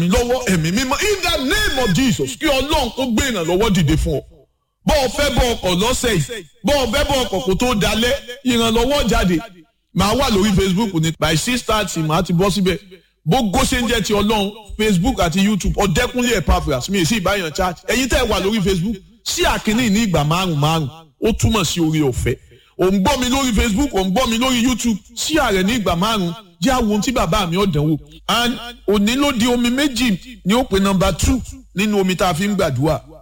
lọ́wọ́ ẹ̀mí mímọ́ in the name of Jesus kí ọlọ́run kó gbé ìrànlọ́wọ́ dìde fún ọ bọ́ ọ fẹ́ bọ́ ọkọ̀ lọ́sẹ̀ yìí bọ́ ọ fẹ́ bọ́ ọkọ̀ kó tó dalẹ̀ ìrànlọ́wọ́ jáde màá wà lórí Facebook ní by six thirty màá ti bọ́ síbẹ̀ bógó ṣe ń jẹ́ ti ọlọ́run Facebook àti YouTube ọ̀dẹ́kúnlé Epaphras mi sí ìbáyàn chat ẹ̀yin tẹ́ ẹ wà lórí Facebook sí àkíní ní ìgbà márùn márùn ó túmọ̀ sí orí ọ̀fẹ́ ò ń gbọ́ mi lórí Facebook ò ń gbọ́ mi lórí YouTube sí ààrẹ ní ìgbà márùn jẹ́ àwọn ohun tí bàbá mi ọ̀dánwò and òní ló di omi méjì ní ó pe nọ́mbà two nínú omi tá a fi ń gbàdúrà